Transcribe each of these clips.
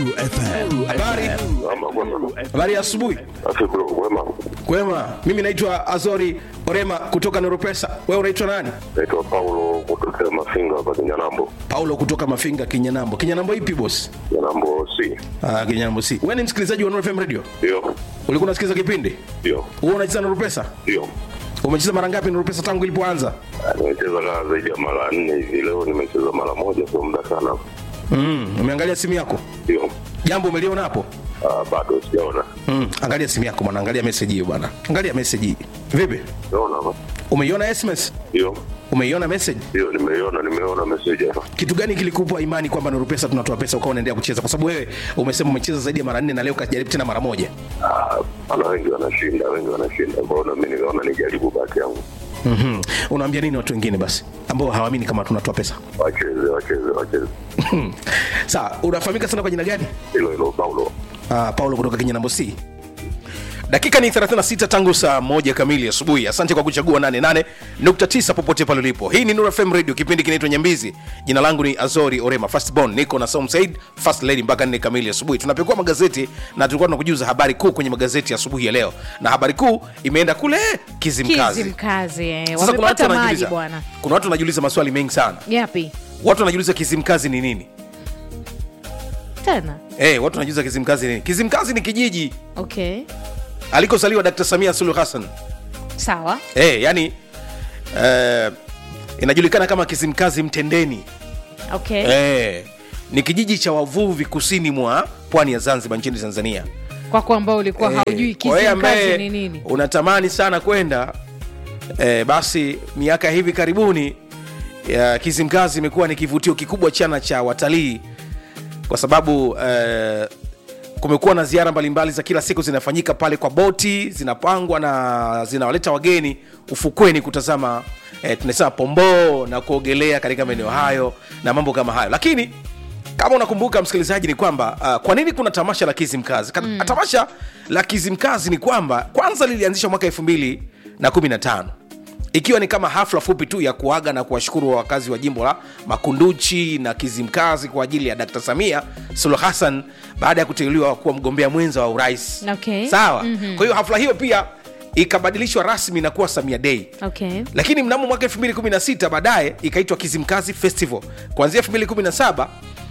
Nuru FM. Habari, Ama kwema. habari ya asubuhi. Afi bro, kwema. Kwema, mimi naitwa Azori Orema kutoka Neuropesa. Wewe unaitwa nani? Naitwa Paulo kutokea Mafinga hapa Kinyanambo. Paulo kutoka Mafinga, Kinyanambo. Kinyanambo ipi boss? Kinyanambo C. Ah, Kinyanambo si. Wewe ni msikilizaji wa Nuru FM Radio? Ndio. Ulikuwa unasikiliza kipindi? Ndio. Wewe unacheza Nuru Pesa? Ndio. Umecheza mara ngapi Nuru Pesa tangu ilipoanza? Ah, Nimecheza kama zaidi ya mara nne hivi. Leo nimecheza mara moja, sio muda sana. Mm, umeangalia simu yako? Ndio. Jambo umeliona hapo? Ah, bado sijaona. Mm, angalia simu yako bwana, angalia message hiyo bwana. Angalia message hii. Vipi? Naona hapa. Umeiona SMS? Ndio. Umeiona message? Ndio, nimeiona, nimeona message hapa. kitu gani kilikupa imani kwamba Nuru Pesa tunatoa pesa ukawa unaendelea kucheza? Kwa sababu wewe umesema umecheza zaidi ya mara nne na leo kajaribu tena mara moja. Ah, ana wengi wanashinda, wengi wanashinda. Kwa hiyo na mimi nikaona nijaribu bahati yangu. mm Unaambia nini watu wengine basi ambao hawaamini kama tunatoa pesa? Wacheze, wacheze, wacheze. Sawa, unafahamika sana kwa jina gani? Hilo hilo Paulo. Uh, Paulo kutoka Kinyanambo C. Dakika ni 36 tangu saa moja kamili asubuhi. Asante kwa kuchagua 88.9 popote pale ulipo. Hii ni Nuru FM Radio, kipindi kinaitwa Nyambizi. Jina langu ni Azori Orema Firstborn, niko na Saum Said First Lady mpaka 4 kamili asubuhi. Tunapekua magazeti na tulikuwa tunakujuza habari kuu kwenye magazeti ya asubuhi ya leo, na habari kuu imeenda kule Kizimkazi. Kizimkazi eh. Sasa kuna watu wamepata maji wanajiuliza, bwana. kuna watu wanajiuliza maswali mengi sana. Yapi Watu wanajiuliza Kizimkazi ni nini? tena? Eh, watu wanajiuliza Kizimkazi ni nini? Kizimkazi ni kijiji Okay, alikozaliwa Dr. Samia Suluhu Hassan. sawa. Eh, yani eh, inajulikana kama Kizimkazi Mtendeni. Okay, Eh, ni kijiji cha wavuvi kusini mwa pwani ya Zanzibar nchini Tanzania. kwako ambao ulikuwa Eh, haujui kwa wewe ambaye Kizimkazi ni nini? Unatamani sana kwenda eh, basi miaka hivi karibuni ya Kizimkazi imekuwa ni kivutio kikubwa chana cha watalii kwa sababu eh, kumekuwa na ziara mbalimbali za kila siku zinafanyika pale kwa boti zinapangwa na zinawaleta wageni ufukweni kutazama eh, tunasema pomboo na kuogelea katika maeneo hayo na mambo kama hayo lakini kama unakumbuka msikilizaji ni kwamba uh, kwa nini kuna tamasha la kizimkazi mm. tamasha la kizimkazi ni kwamba kwanza lilianzishwa mwaka elfu mbili na kumi na tano ikiwa ni kama hafla fupi tu ya kuaga na kuwashukuru wakazi wa jimbo la makunduchi na kizimkazi kwa ajili ya dkt samia suluhu hassan baada ya kuteuliwa kuwa mgombea mwenza wa urais Okay. sawa mm-hmm. kwa hiyo hafla hiyo pia ikabadilishwa rasmi na kuwa samia dei Okay, lakini mnamo mwaka 216 baadaye ikaitwa kizimkazi festival kuanzia 217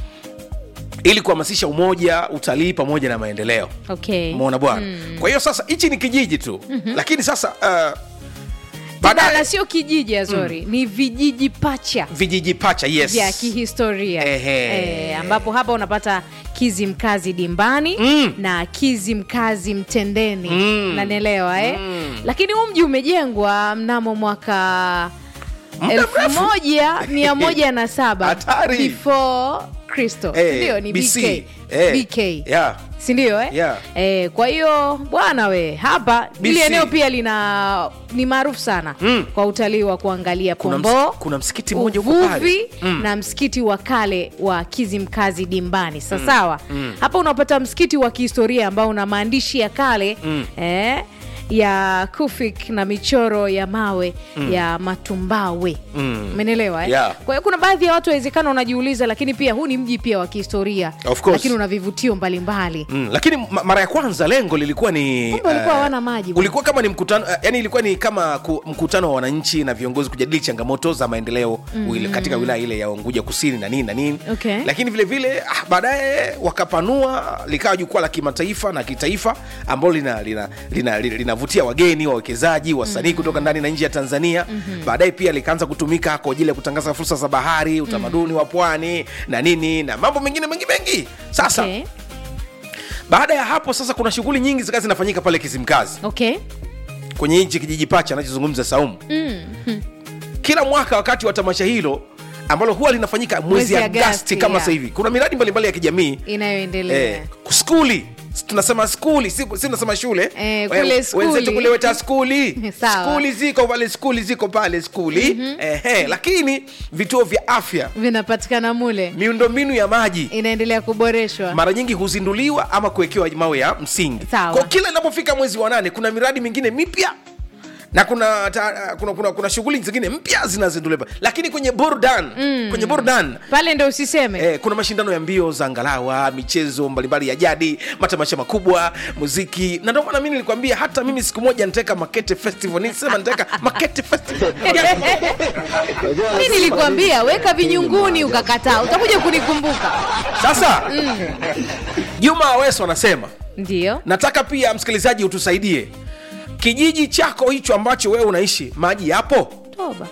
ili kuhamasisha umoja utalii pamoja na maendeleo okay. umeona bwana mm. kwa hiyo sasa hichi ni kijiji tu mm-hmm. lakini sasa uh, Badala baadaye sio kijiji Azori, ni vijiji pacha vijiji pacha yes vya kihistoria Ehe. eh, ambapo hapa unapata Kizimkazi dimbani Mm. na Kizimkazi mtendeni mm. nanielewa eh? mm. lakini huu mji umejengwa mnamo mwaka Muda elfu mrefu. moja mia moja na saba Hatari. before Kristo Eh, sindio ni BC. BK, Eh, BK. yeah. sindio eh? Yeah. eh, kwa hiyo bwana we hapa hili BC. eneo pia lina ni maarufu sana Mm. kwa utalii wa kuangalia Kuna pomboo ms- kuna msikiti mmoja huko pale. uvuvi Mm. na msikiti wa kale wa kizimkazi dimbani sasawa hapa unapata msikiti wa kihistoria ambao una maandishi ya kale eh, ya kufik na michoro ya mawe ya matumbawe umenelewa eh? Yeah. kwa hiyo kuna baadhi ya watu wawezekana wanajiuliza lakini pia huu ni mji pia wa kihistoria Of course. lakini una vivutio mbalimbali Mm, lakini ma- mara ya kwanza lengo lilikuwa ni Kumbe walikuwa eh, hawana maji bwana. ulikuwa kama ni mkutano uh, yani ilikuwa ni kama ku, mkutano wa wananchi na viongozi kujadili changamoto za maendeleo mm. katika wilaya ile ya Unguja kusini na nini na nini Okay. lakini vile vile ah, baadaye wakapanua likawa jukwaa la kimataifa na kitaifa ambalo linavutia lina, lina, lina, linavutia wageni wawekezaji wasanii mm. kutoka ndani na nje ya tanzania mm-hmm. baadaye pia likaanza kutumika kwa ajili ya kutangaza fursa za bahari utamaduni mm. wa pwani na nini na mambo mengine mengi mengi sasa okay. baada ya hapo sasa kuna shughuli nyingi zikawa zinafanyika pale kizimkazi okay. kwenye nchi kijiji pacha anachozungumza saumu Mm. kila mwaka wakati wa tamasha hilo ambalo huwa linafanyika mwezi Mwezi agasti Agasti, kama yeah. sasa hivi kuna miradi mbalimbali ya kijamii inayoendelea eh, skuli tunasema skuli si, si tunasema shule Eh, kule Eh, skuli. wenzetu kule weta skuli Sawa. skuli ziko pale skuli ziko pale skuli mm-hmm. eh, lakini vituo vya afya vinapatikana mule miundombinu ya maji inaendelea kuboreshwa mara nyingi huzinduliwa ama kuwekewa mawe ya msingi Sawa. kwa kila inapofika mwezi wa nane kuna miradi mingine mipya na kuna ta, kuna, kuna, kuna shughuli zingine mpya zinazinduliwa lakini kwenye burdan mm. kwenye burdan pale ndo usiseme Eh, kuna mashindano ya mbio za ngalawa michezo mbalimbali ya jadi matamasha makubwa muziki na ndio maana mimi nilikwambia hata mimi siku moja nitaweka makete festival nilisema nitaweka makete festival mi nilikwambia weka vinyunguni ukakataa utakuja kunikumbuka sasa juma aweso anasema ndio nataka pia msikilizaji utusaidie kijiji chako hicho ambacho wewe unaishi maji yapo toba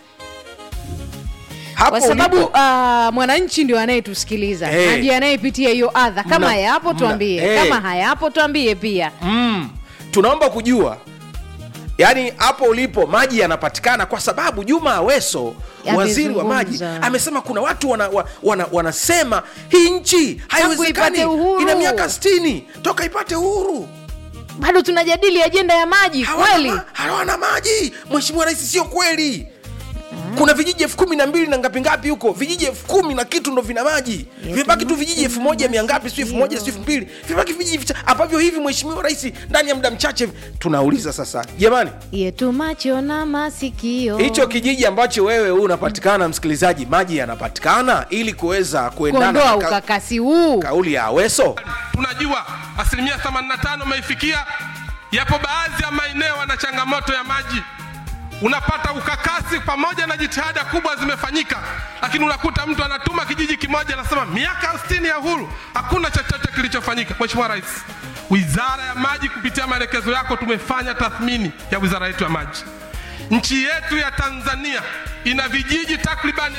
hapo kwa sababu ulipo? uh, mwananchi ndio anayetusikiliza Eh. na ndiye anayepitia hiyo adha kama Mna- yapo mna- tuambie eh. kama hayapo tuambie pia mm, tunaomba kujua yaani hapo ulipo maji yanapatikana kwa sababu juma aweso waziri wa maji Amezungumza. amesema kuna watu wana, wa- wana, wanasema hii nchi haiwezekani ipate uhuru. ina miaka 60 toka ipate uhuru bado tunajadili ajenda ya maji hawana, kweli ma- hawana maji mheshimiwa rais sio kweli kuna vijiji elfu kumi na mbili na ngapi ngapi huko vijiji elfu kumi na kitu ndo vina maji vimebaki tu vijiji elfu moja mia ngapi si elfu moja si elfu mbili vimebaki vijiji vicha- ambavyo hivi mheshimiwa rais ndani ya muda mchache tunauliza sasa jamani yetu macho na masikio hicho kijiji ambacho wewe huu unapatikana msikilizaji maji yanapatikana ili kuweza kuendana kuondoa na ka, ukakasi huu kauli ya aweso tunajua asilimia 85 umeifikia. Yapo baadhi ya maeneo yana changamoto ya maji, unapata ukakasi pamoja na jitihada kubwa zimefanyika, lakini unakuta mtu anatuma kijiji kimoja, anasema miaka 60 ya uhuru hakuna chochote kilichofanyika. Mheshimiwa Rais, Wizara ya Maji kupitia maelekezo yako tumefanya tathmini ya wizara yetu ya maji. Nchi yetu ya Tanzania ina vijiji takriban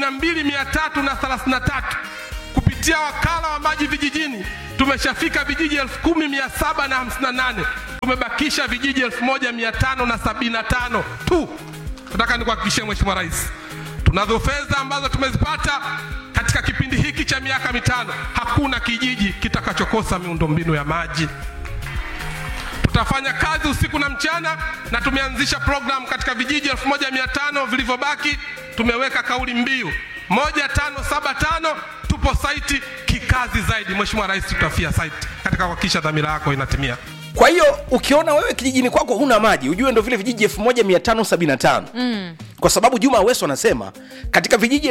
12333 kupitia wakala wa maji vijijini tumeshafika vijiji 10758 tumebakisha vijiji 1575 tu. Nataka nikuhakikishie Mheshimiwa Rais, tunazo fedha ambazo tumezipata katika kipindi hiki cha miaka mitano. Hakuna kijiji kitakachokosa miundombinu ya maji. Tutafanya kazi usiku na mchana, na tumeanzisha program katika vijiji 1500 vilivyobaki. Tumeweka kauli mbiu 1575 tupo saiti kikazi zaidi. Mheshimiwa Rais, tutafia saiti katika kuhakikisha dhamira yako inatimia. kwa hiyo ukiona wewe kijijini kwako huna maji ujue ndo vile vijiji 1575 mm. kwa sababu juma aweso anasema katika vijiji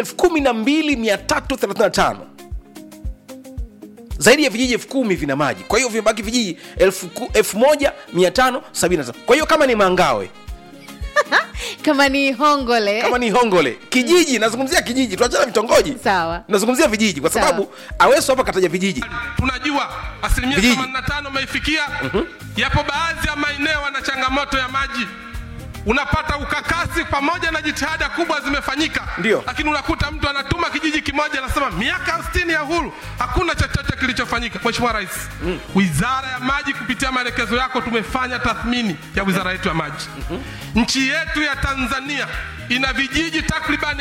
12335 zaidi ya vijiji elfu kumi vina maji kwa hiyo vimebaki vijiji elfu ku- elfu moja mia tano sabini na tano kwa hiyo kama ni mangawe kama ni hongole kama ni hongole kijiji nazungumzia kijiji tuachana vitongoji sawa nazungumzia vijiji kwa Sawa. sababu aweso hapa kataja vijiji tunajua asilimia Vijiji. 85 umeifikia. Yapo baadhi ya maeneo yana changamoto ya maji, unapata ukakasi pamoja na jitihada kubwa zimefanyika, Ndio. lakini unakuta mtu anatuma kijiji kimoja, anasema miaka 60 ya uhuru hakuna chochote kilichofanyika. Mheshimiwa Rais, Wizara ya Maji kupitia maelekezo yako tumefanya tathmini ya wizara yetu ya maji. Nchi yetu ya Tanzania ina vijiji takriban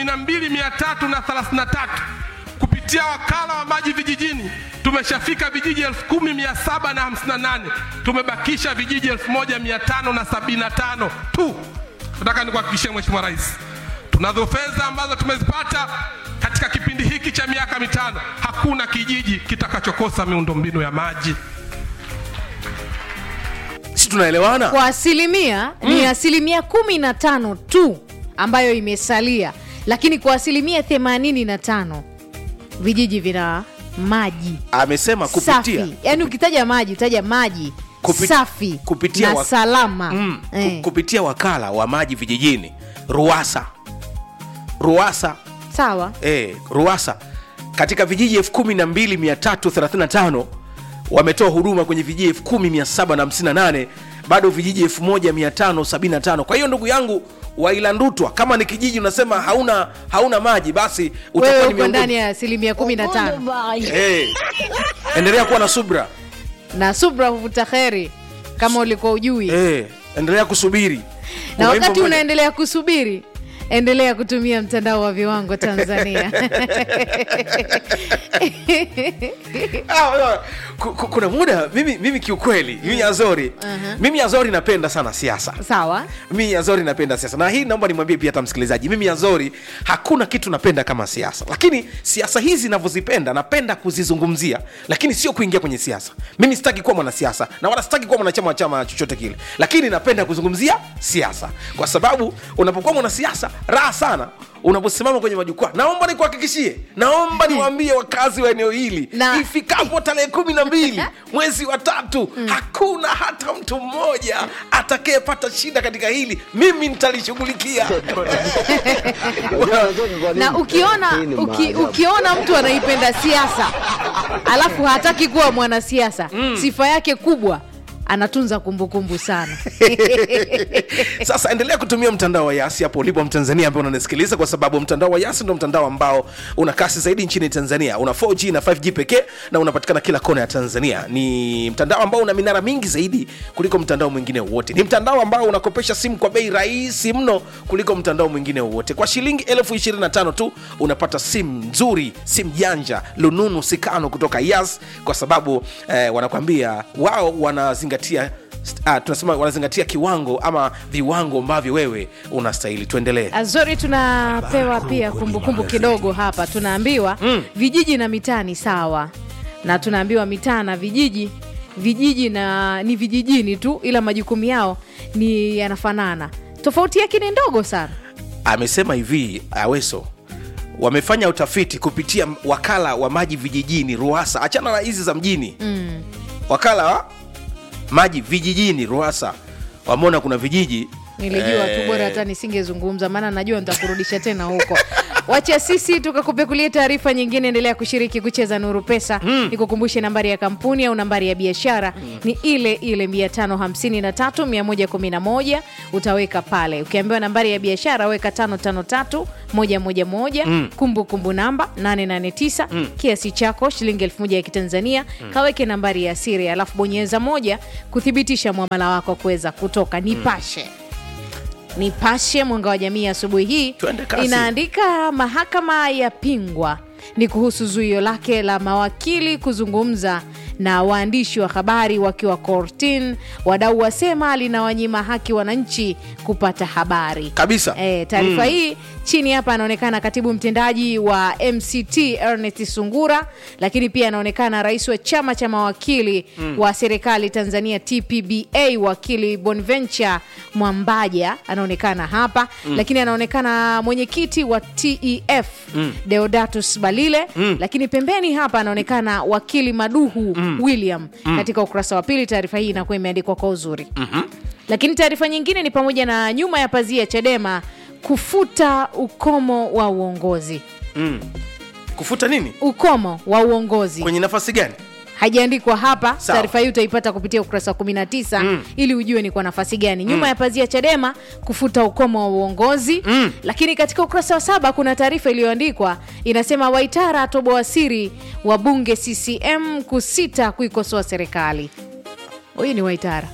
12333 kupitia wakala wa maji vijijini tumeshafika vijiji 10758 tumebakisha vijiji 1575 tu. Nataka nikuhakikishie Mheshimiwa Rais, tunazo fedha ambazo tumezipata katika kipindi hiki cha miaka mitano. Hakuna kijiji kitakachokosa miundombinu ya maji. si tunaelewana kwa asilimia ni asilimia kumi na tano tu ambayo imesalia lakini kwa asilimia themanini na tano vijiji vina maji amesema kupitia safi yaani ukitaja maji utaja maji Kupi- safi kupitia na wa- salama mm, ku- eh, kupitia wakala wa maji vijijini ruasa ruasa sawa eh, ruasa katika vijiji 12335 wametoa huduma kwenye vijiji 10758 bado vijiji 1575 kwa hiyo ndugu yangu wailandutwa kama ni kijiji unasema hauna hauna maji basi utakuwa wewe ni uko ndani miongoni ya asilimia kumi na tano Eh, endelea kuwa na subra na subra huvuta kheri kama ulikuwa ujui eh, endelea kusubiri na Kuna wakati wimbo mmoja- unaendelea kusubiri endelea kutumia mtandao wa viwango tanzania Ah, ah, ku- ku- kuna muda mimi, mimi kiukweli mimi azori mimi azori napenda sana siasa sawa mimi azori napenda siasa na hii naomba nimwambie pia hata msikilizaji mimi azori hakuna kitu napenda kama siasa lakini siasa hizi navyozipenda napenda kuzizungumzia lakini sio kuingia kwenye siasa mimi sitaki kuwa mwanasiasa na wala sitaki kuwa mwanachama wa chama chochote kile lakini napenda kuzungumzia siasa kwa sababu unapokuwa mwanasiasa raha sana unaposimama kwenye majukwaa naomba nikuhakikishie naomba niwaambie wakazi wa eneo hili Na- ifikapo tarehe kumi na mbili mwezi wa tatu hakuna hata mtu mmoja atakayepata shida katika hili mimi nitalishughulikia na ukiona uki, ukiona mtu anaipenda siasa alafu hataki kuwa mwanasiasa sifa yake kubwa anatunza kumbukumbu sana sasa endelea kutumia mtandao wa yasi hapo ulipo mtanzania ambaye unanisikiliza kwa sababu mtandao wa yasi ndo mtandao ambao una kasi zaidi nchini tanzania una 4g na 5g pekee na unapatikana kila kona ya tanzania ni mtandao ambao una minara mingi zaidi kuliko mtandao mwingine wowote ni mtandao ambao unakopesha simu kwa bei rahisi mno kuliko mtandao mwingine wowote kwa shilingi elfu 25 tu unapata simu nzuri simu janja lununu sikano kutoka yas kwa sababu eh, wanakwambia wao wanazingatia uh, tunasema wanazingatia kiwango ama viwango ambavyo wewe unastahili tuendelee azori tunapewa pia kumbukumbu kidogo hapa tunaambiwa vijiji na mitaa ni sawa na tunaambiwa mitaa na vijiji vijiji na ni vijijini tu ila majukumu yao ni yanafanana tofauti yake ni ndogo sana amesema hivi aweso wamefanya utafiti kupitia wakala wa maji vijijini ruasa achana na hizi za mjini mm. wakala wa maji vijijini ruasa wameona kuna vijiji nilijua tu bora hata nisingezungumza maana najua nitakurudisha tena huko wacha sisi tukakupekulia taarifa nyingine endelea kushiriki kucheza nuru pesa mm. nikukumbushe nambari ya kampuni au nambari ya biashara mm. ni ile ile 553111 utaweka pale ukiambiwa nambari ya biashara weka 553111 mm. kumbukumbu namba 889 mm. kiasi chako shilingi 1000 ya kitanzania mm. kaweke nambari ya siri alafu bonyeza moja kuthibitisha mwamala wako kuweza kutoka nipashe Nipashe mwanga wa jamii asubuhi hii Twende kasi. inaandika mahakama ya pingwa ni kuhusu zuio lake la mawakili kuzungumza na waandishi wa habari wakiwa kortin. Wadau wasema linawanyima haki wananchi kupata habari kabisa E, taarifa Mm. hii chini hapa anaonekana katibu mtendaji wa MCT Ernest Sungura, lakini pia anaonekana rais wa chama cha mawakili wa serikali Tanzania TPBA, wakili Bonventure Mwambaja anaonekana hapa lakini anaonekana mwenyekiti wa TEF Deodatus Balile lakini pembeni hapa anaonekana wakili Maduhu William katika ukurasa wa pili. Taarifa hii inakuwa imeandikwa kwa uzuri lakini taarifa nyingine ni pamoja na nyuma ya pazia Chadema kufuta ukomo wa uongozi. kufuta nini Ukomo wa uongozi kwenye nafasi gani haijaandikwa hapa. Sawa. Taarifa hii utaipata kupitia ukurasa wa 19 ili ujue ni kwa nafasi gani. Nyuma ya pazia Chadema kufuta ukomo wa uongozi lakini katika ukurasa wa saba kuna taarifa iliyoandikwa inasema, Waitara atoboa siri wa bunge CCM kusita kuikosoa serikali. Huyu ni Waitara.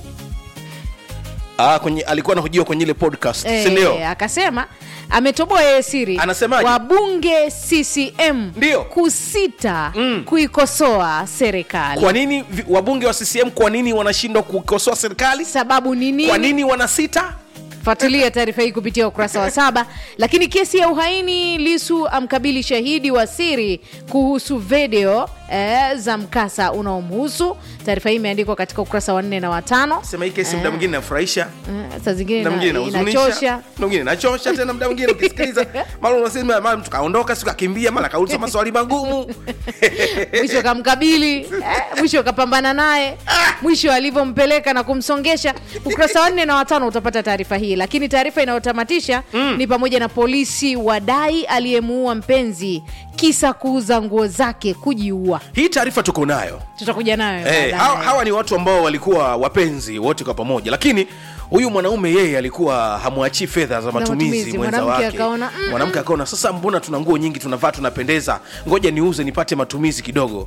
ah, kwenye alikuwa anahojiwa kwenye ile podcast Eh, si ndio akasema ametoboa yeye siri Anasemaje? wabunge CCM Ndio. kusita kuikosoa serikali. kwa nini vi- wabunge wa ccm kwa nini wanashindwa kukosoa serikali Sababu ni kwa nini? nini wanasita Fuatilia taarifa hii kupitia ukurasa wa saba. Lakini kesi ya uhaini, Lisu amkabili shahidi wa siri kuhusu video eh, za mkasa unaomhusu. Taarifa hii imeandikwa katika ukurasa wa nne na watano. sema hii kesi muda mwingine inafurahisha Eh, saa zingine muda mwingine ina- inahuzunisha inachosha. muda mwingine inachosha tena muda mwingine ukisikiliza mara unasema mara mtu kaondoka siku akakimbia mara kauliza maswali magumu mwisho kamkabili eh, mwisho kapambana naye mwisho alivyompeleka na kumsongesha ukurasa wa nne na watano utapata taarifa hii lakini taarifa inayotamatisha ni pamoja na polisi wadai aliyemuua mpenzi kisa kuuza nguo zake kujiua hii taarifa tuko nayo tutakuja nayo Eh, baadaye. hawa, hawa ni watu ambao walikuwa wapenzi wote kwa pamoja lakini huyu mwanaume yeye alikuwa hamwachii fedha za matumizi matumizi. mwenza Mwanamke wake akaona, mm, mwanamke akaona sasa mbona tuna nguo nyingi tunavaa tunapendeza ngoja niuze nipate matumizi kidogo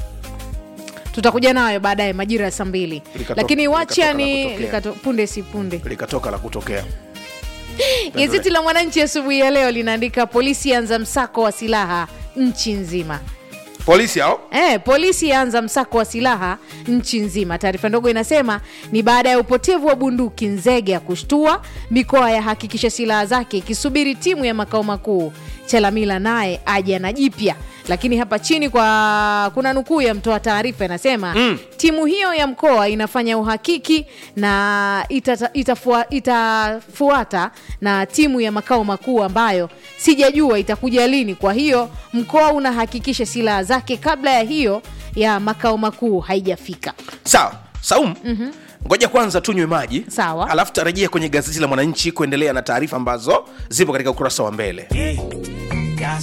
tutakuja nayo baadaye majira ya saa mbili Likatoka- lakini wacha likatoka la ni kutokea. likato, punde si punde likatoka la kutokea Gazeti la Mwananchi asubuhi ya leo linaandika polisi anza msako wa silaha nchi nzima. polisi hao Eh, polisi yaanza msako wa silaha nchi nzima. Taarifa ndogo inasema ni baada ya upotevu wa bunduki Nzege ya kushtua, mikoa yahakikisha silaha zake ikisubiri timu ya makao makuu. Chalamila naye aja na jipya, lakini hapa chini kwa kuna nukuu ya mtoa taarifa inasema mm. timu hiyo ya mkoa inafanya uhakiki na itata, itafua, itafuata na timu ya makao makuu ambayo sijajua itakuja lini. Kwa hiyo mkoa unahakikisha silaha zake kabla ya hiyo ya makao makuu haijafika. sawa saum ngoja kwanza tunywe maji Sawa. alafu tarejea kwenye gazeti la mwananchi kuendelea na taarifa ambazo zipo katika ukurasa wa mbele